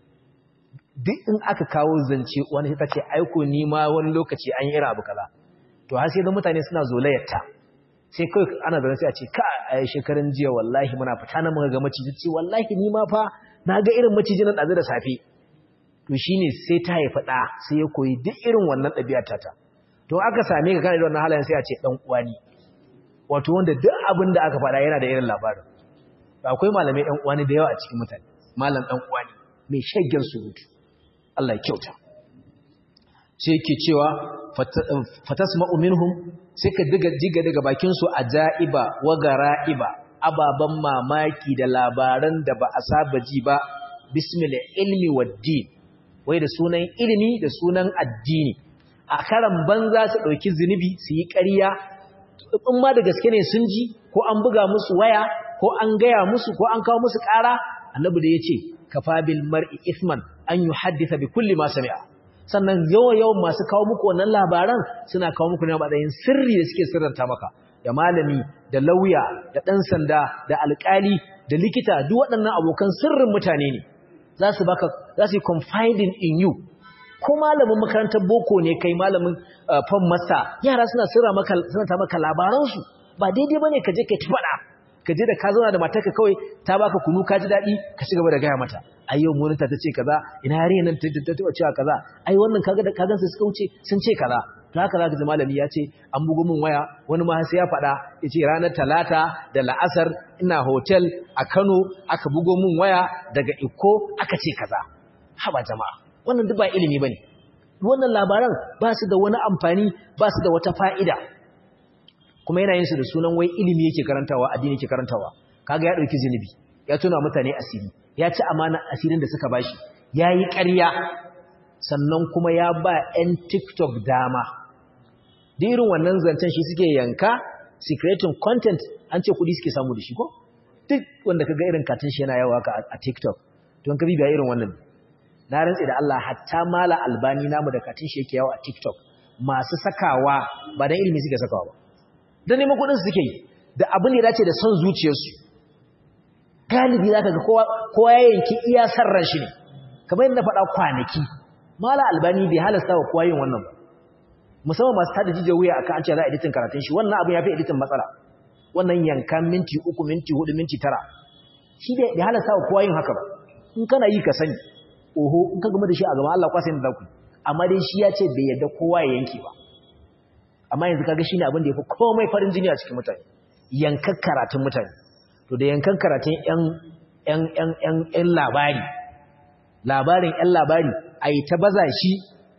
duk in aka kawo zance wani ta ce aiko ni ma wani lokaci an yi irin abu kaza to har sai da mutane suna zolayarta sai kawai ana zaune sai a ce ka a shekarun jiya wallahi muna fita na muka ga maciji ce wallahi ni ma fa na ga irin maciji na ɗazu da safe to shine sai ta haifa ɗa sai ya koyi duk irin wannan ɗabi'ar tata to aka same ka kana da wannan halayen sai a ce dan uwa ne wato wanda duk abin da aka faɗa yana da irin labarin akwai malamai dan uwa ne da yawa a cikin mutane malam dan uwa ne mai shaggen surutu Allah ya kyauta sai yake cewa fatasma'u minhum sai ka diga diga daga bakin su ajaiba wa garaiba ababan mamaki da labaran da ba a saba ji ba bismillah ilmi wad din wai da sunan ilimi da sunan addini a karan banza su ɗauki zunubi su yi ƙarya in ma da gaske ne sun ji ko an buga musu waya ko an gaya musu ko an kawo musu ƙara annabi da ya ce kafa bil mar'i isman an yi haddisa bi kulli ma sami'a sannan yawan yawan masu kawo muku wannan labaran suna kawo muku ne a matsayin sirri da suke sirranta maka da malami da lauya da ɗan sanda da alƙali da likita duk waɗannan abokan sirrin mutane ne za su baka za su yi confiding in you ko malamin makarantar boko ne kai malamin fan masa yara suna sirra maka suna ta maka labaransu ba daidai bane ka je kai ta faɗa ka je da ka zauna da matarka kawai ta baka kunu ka ji daɗi ka ci gaba da gaya mata ai yau monita ta ce kaza ina yare nan ta taɓa cewa kaza ai wannan kaga da kagan su suka wuce sun ce kaza to haka zaka ji malami ya ce an bugo min waya wani ma sai ya faɗa ya ce ranar talata da la'asar ina hotel a Kano aka bugo min waya daga Iko aka ce kaza haba jama'a wannan duk ba ilimi bane wannan labaran ba su da wani amfani ba su da wata fa'ida kuma yana yin su da sunan wai ilimi yake karantawa addini yake karantawa kaga ya dauki zinubi ya tuna mutane asiri ya ci amana asirin da suka bashi yayi ƙarya sannan kuma ya ba 'yan TikTok dama da irin wannan zancen shi suke yanka secreting content an ce kudi suke samu da shi ko duk wanda kaga irin katin shi yana yawa ka a TikTok don ka bibiya irin wannan na rantsi da Allah hatta mala albani namu da katin shi yake yawa a TikTok masu sakawa ba dan ilimi suke sakawa ba dan neman kudin suke yi da abin da ya dace da son zuciyarsu galibi zaka ga kowa kowa ya yanki iya sarran shi ne kamar yadda faɗa kwanaki mala albani bai halasta wa kowa yin wannan ba musamman masu tada jijiyar wuya akan an ce za a editin karatun shi wannan abin ya fi editin matsala wannan yankan minti uku minti hudu minti tara shi bai halasta wa kowa yin haka ba in kana yi ka sani oho in ka gama da shi a gaban Allah kwasa yin da ku amma dai shi ya ce bai yarda kowa ya yanke ba amma yanzu kaga shine abin da yafi komai farin jini a cikin mutane yankan karatun mutane to da yankan karatun yan yan yan yan yan labari labarin yan labari a yi ta baza shi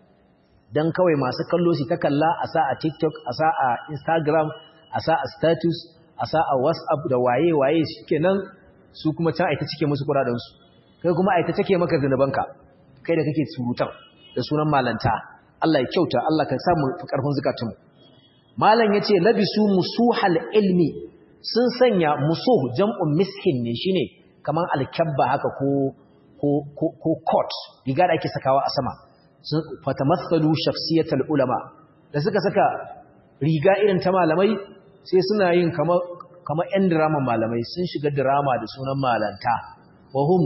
don kawai masu kallo su ta kalla a sa a tiktok a sa a instagram a sa a status a sa a whatsapp da waye-waye suke nan su kuma can aita cike musu kuradansu kai kuma aita cike maka zunubanka kai da kake surutan da sunan malanta Allah ya kyauta Allah ka samu karfin zukatunmu malam yace labisu musuhal ilmi sun sanya musuh jam'un miskin ne shine kaman alkabba haka ko ko ko ko coat riga da ake sakawa a sama sun fatamathalu shakhsiyatal ulama da suka saka riga irin ta malamai sai suna yin kamar kamar ƴan drama malamai sun shiga drama da sunan malanta wa hum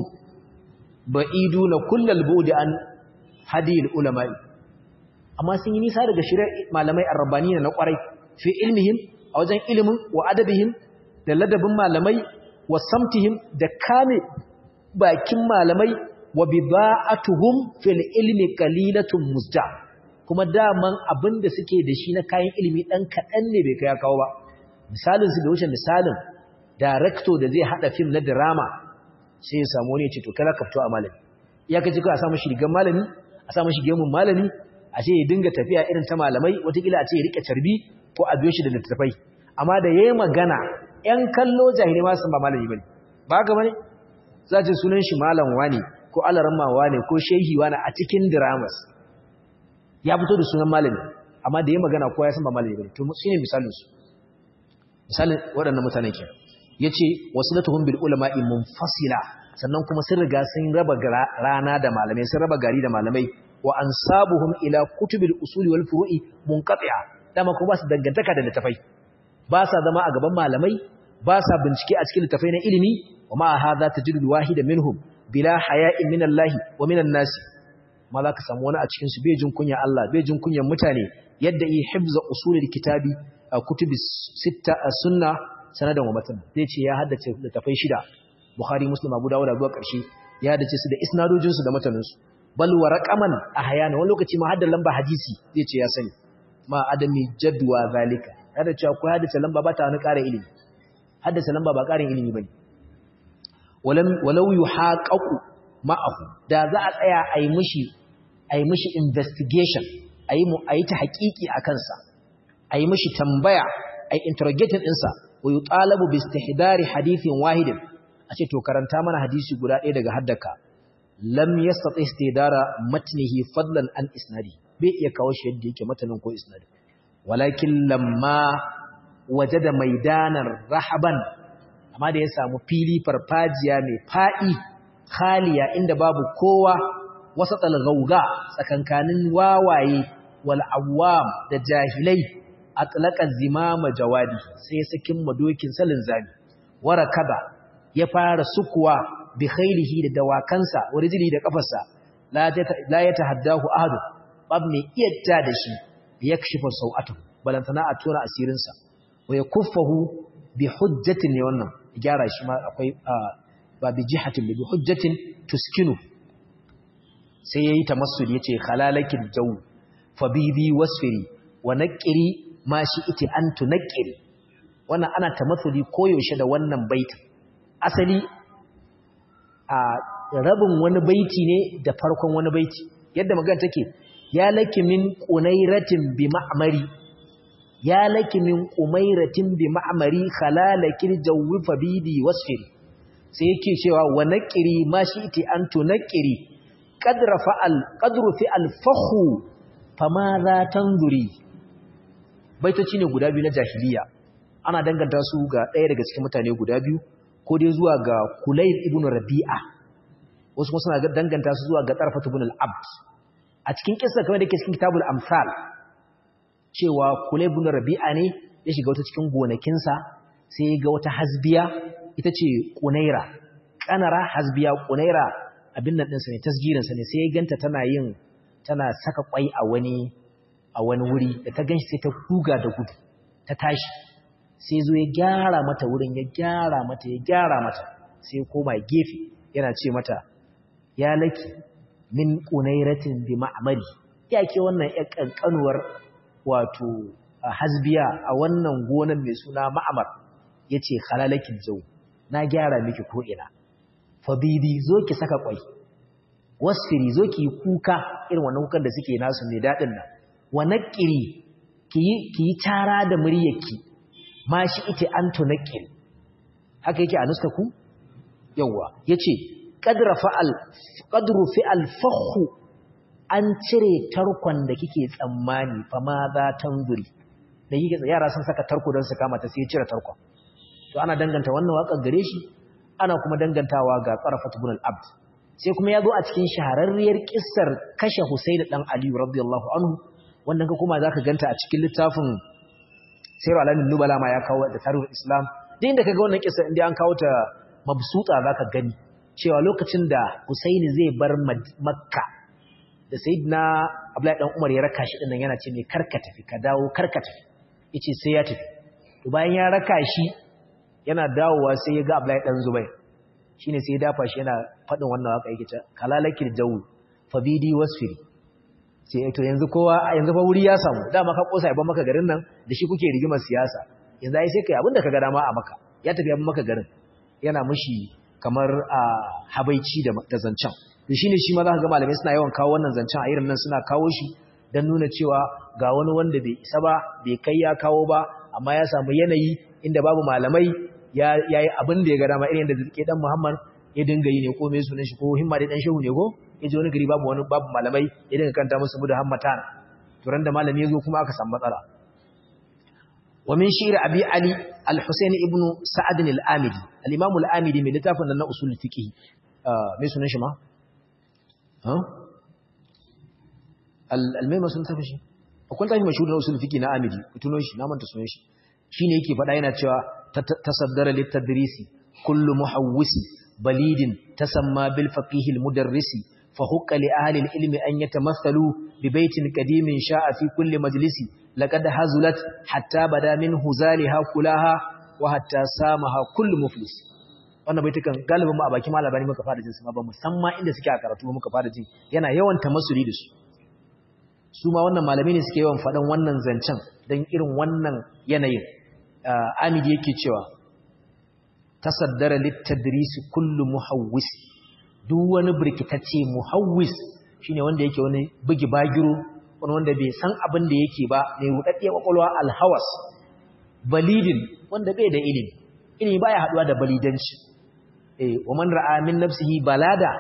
ba'iduna kullal bu'di an hadil ulama'i amma sun yi nisa daga shirar malamai arrabaniya na kwarai fi ilmihim a wajen ilimin wa adabihim da ladabin malamai wa samtihim da kame bakin malamai wa bida'atuhum fil ilmi qalilatun musda kuma daman abinda suke da shi na kayan ilimi dan kadan ne bai kai kawo ba misalin su da wuce misalin director da zai hada film na drama sai ya samu ne ce to kala ka fito a malami ya kace ko a samu shi rigan malami a samu shi gemun malami a ce ya dinga tafiya irin ta malamai watakila a ce ya rike carbi ko a biyo shi da littattafai amma da yayi magana ƴan kallo jahili ma sun ba malami bane ba haka bane za ce sunan shi malam wani ko alaramma wani ko shehi wani a cikin dramas ya fito da sunan malami amma da yayi magana kowa ya san ba malami bane to shine misalin su misalin waɗannan mutanen kenan yace wasilatuhum bil ulama'i munfasila sannan kuma sun riga sun raba rana da malamai sun raba gari da malamai wa ansabuhum ila kutubil usuli wal furu'i munqati'a dama kuma ba su dangantaka da littafai ba sa zama a gaban malamai ba sa bincike a cikin littafai na ilimi wa ma hadha tajidu al wahida minhum bila haya'in min Allah wa min an-nas ma za ka samu wani a cikin su bai jin kunya Allah bai jin kunyan mutane yadda yi hifza usulil kitabi kutubi sitta sunna sanadan wa matan zai ce ya haddace littafai shida Bukhari Muslim Abu Dawud zuwa ƙarshe ya haddace su da isnadojin su da matanin su bal wa raqaman ahyana wani lokaci ma hadda lamba hadisi zai ce ya sani ma adami jadwa zalika kada cewa ko haddace lamba ba ta wani ƙara ilimi haddace lamba ba ƙarin ilimi bane walam walau yuhaqaqu ma'ahu da za a tsaya ayi mishi ayi mishi investigation ayi mu ayi ta haƙiƙi akan sa ayi mishi tambaya ayi interrogating ɗinsa wa yutalabu bi istihdari hadithin wahidin a ce to karanta mana hadisi guda ɗaya daga haddaka lam yastati istidara matnihi fadlan an isnadi bai iya kawo shi yadda yake matanin ko isnadi walakin lamma wajada maidanar rahaban amma da ya samu fili farfajiya mai fa'i khaliya inda babu kowa wasatal gauga tsakankanin wawaye wal awwam da jahilai atlaqa zimama jawadi sai ya sakin madokin salin zami warakaba ya fara sukuwa bi khairihi da dawakansa warijili da kafarsa la ya tahaddahu ahad bab mai iyadda da shi yakshifa sau'atu balantana a tura asirinsa wa yakuffahu bi hujjatin ne wannan gyara shi ma akwai ba bi jihatin bi hujjatin tuskinu sai yayi tamassul yace khalalakil jaw fa bibi wasfiri wa naqiri ma shi iti an tunqiri wannan ana tamassuli koyaushe da wannan baitin asali a rabin wani baiti ne da farkon wani baiti yadda magana take ya laki min qunairatin bi ma'mari ya laki min umairatin bi ma'mari khalalakil jawwi fa bibi wasfiri sai yake cewa wa naqiri ma shi iti an tunqiri qadra fa'al qadru fi al fakhu fama za tanzuri baitoci ne guda biyu na jahiliya ana danganta su ga ɗaya daga cikin mutane guda biyu ko dai zuwa ga Kulayb ibn Rabi'a wasu kuma suna danganta su zuwa ga Tarfat ibn al-Abd a cikin kissa kamar da ke cikin kitabul amsal cewa Kulayb ibn Rabi'a ne ya shiga wata cikin gonakinsa sai ya ga wata hasbiya ita ce Qunaira kanara hasbiya Qunaira abin nan ɗinsa ne tasgirin sa ne sai ya ganta tana yin tana saka kwai a wani a wani wuri da ta ganshi sai ta kuga da gudu ta tashi sai zo ya gyara mata wurin ya gyara mata ya gyara mata sai ya koma gefe yana ce mata ya laki min ƙunairatin bi ma'amari ya ke wannan ya ƙanƙanuwar wato hasbiya a wannan gonan mai suna ma'amar ya ce halalakin jau na gyara miki ko'ina fabibi zo ki saka ƙwai wasfiri zo ki yi kuka irin wannan kukan da suke nasu mai daɗin nan wa naƙiri ki yi cara da muryarki ma shi ita an tunakil haka yake a nuska ku yawwa yace qadra fa'al qadru fi'al fakhu an cire tarkon da kike tsammani fa ma za tanzuri da yake yara sun saka tarko don su kama ta sai cire tarkon to ana danganta wannan waƙar gare shi ana kuma dangantawa ga Qarafat ibn al-Abd sai kuma yazo a cikin shahararriyar kissar kashe Husayn dan Ali radiyallahu anhu wannan ka kuma zaka ganta a cikin littafin sayar alamin nubala ma ya kawo da tarihin islam da inda ka ga wannan kisa inda an kawo ta mabsuta za ka gani cewa lokacin da husaini zai bar makka da sayidina abdullahi dan umar ya raka shi dinnan yana ce mai karka tafi ka dawo karka tafi yace sai ya tafi to bayan ya raka shi yana dawowa sai ya ga abdullahi dan zubair shine sai ya dafa shi yana faɗin wannan waka yake ta kalalakil jawu fabidi wasfiri sai to yanzu kowa yanzu fa wuri ya samu dama ka kosa yaban maka garin nan da shi kuke rigimar siyasa yanzu ai sai kai abinda ka ga dama a maka ya tafi yaban maka garin yana mushi kamar a habaici da da zancan to shine shi ma za ka ga malamai suna yawan kawo wannan zancan a irin nan suna kawo shi dan nuna cewa ga wani wanda bai isa ba bai kai ya kawo ba amma ya samu yanayi inda babu malamai ya yayi abin da ya ga dama irin da zike dan Muhammad ya dinga yi ne ko me sunan shi ko himma dai dan shehu ne ko yaje wani gari babu wani babu malamai ya dinga kanta musu muda hammatan to ran da malami yazo kuma aka samu matsala wa min shi'r abi ali al-husayn ibn sa'ad al-amidi al-imam al-amidi mai littafin nan na usul fiqh me sunan shi ma ha al-almayma sun tafi shi akwai tafi mashhur na usul fiqh na amidi ku tuno shi na manta sunan shi shine yake faɗa yana cewa tasaddara lit-tadrisi kullu muhawwisi بليد تسمى بالفقيه المدرس فحق لأهل العلم أن يتمثلوا ببيت قديم شاء في كل مجلس لقد هزلت حتى بدا من هزالها كلها وحتى سامها كل مفلس wannan baitukan galibin mu a baki malabani muka fara jin su ba musamman inda suke a karatu muka fara jin yana yawan tamassuli da su su ma wannan malami ne suke yawan faɗan wannan zancen don irin wannan yanayin amidi yake cewa tasaddara littadrisi kullu muhawwis duk wani birkitacce muhawwis shine wanda yake wani bugi bagiro wani wanda bai san abin da yake ba mai rudaddiya kwakwalwa alhawas balidin wanda bai da ilimi ilimi baya haduwa da balidanci eh wa man ra'a min nafsihi balada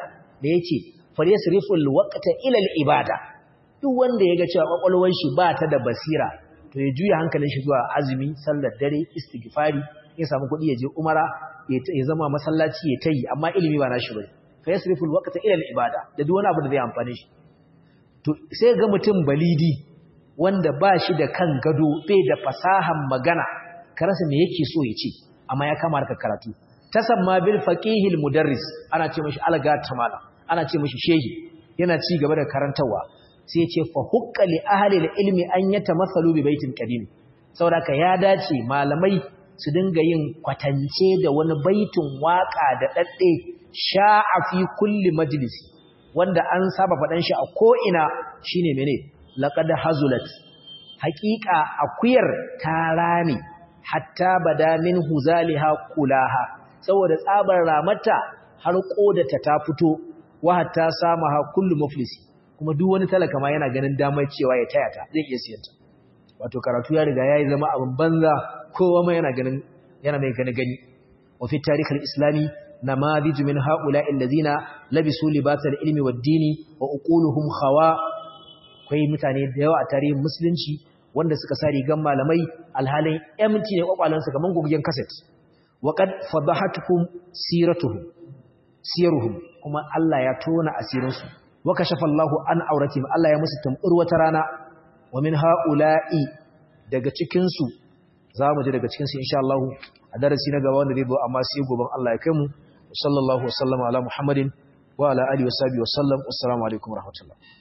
da yace falyasriful waqta ila al-ibada duk wanda yaga cewa kwakwalwar shi ba ta da basira to ya juya hankalin shi zuwa azumi sallar dare istighfari ya samu kuɗi ya je umara ya zama masallaci ya tayi amma ilimi ba nashi bane falyasriful waqta ila al-ibada da duk wani abu da zai amfane shi to sai ga mutum balidi wanda ba shi da kan gado bai da fasahan magana ka rasa me yake so ya ce amma ya kama harkar karatu tasamma bil faqihil mudarris ana ce mishi alga tamala ana ce mishi shehi yana ci gaba da karantawa sai ya ce fa hukka li ahli ilmi an yatamathalu bi baitin qadim saboda ya dace malamai su dinga yin kwatance da wani baitin waka da dadde sha'a fi kulli majlisi wanda an saba faɗan shi a ko ina shine mene laqad hazulat haqiqa akuyar tarani hatta bada min huzaliha kulaha saboda tsabar ramata har kodata ta fito wa hatta samaha kullu muflisi kuma duk wani talaka ma yana ganin damar cewa ya taya ta zai iya siyanta wato karatu ya riga yayi zama abin banza kowa ma yana ganin yana mai gani gani wa fi tarikhil islami namadij min haula allazina labisu libasal ilmi wad dini wa uquluhum khawa akwai mutane da yawa a tarihin musulunci wanda suka sa rigan malamai alhalin empty ne kwakwalansu kaman goggen cassette waqad fadahatukum siratuhum siruhum kuma Allah ya tona asirinsu wa kashafa Allahu an auratihim Allah ya musu tambur wata rana wa min haula'i daga cikin su zamu ji daga cikin su insha Allah a darasi na gaba wanda zai zo amma sai goben Allah ya kai mu sallallahu wasallama ala muhammadin wa ala alihi wa sahbihi wa sallam assalamu alaikum warahmatullahi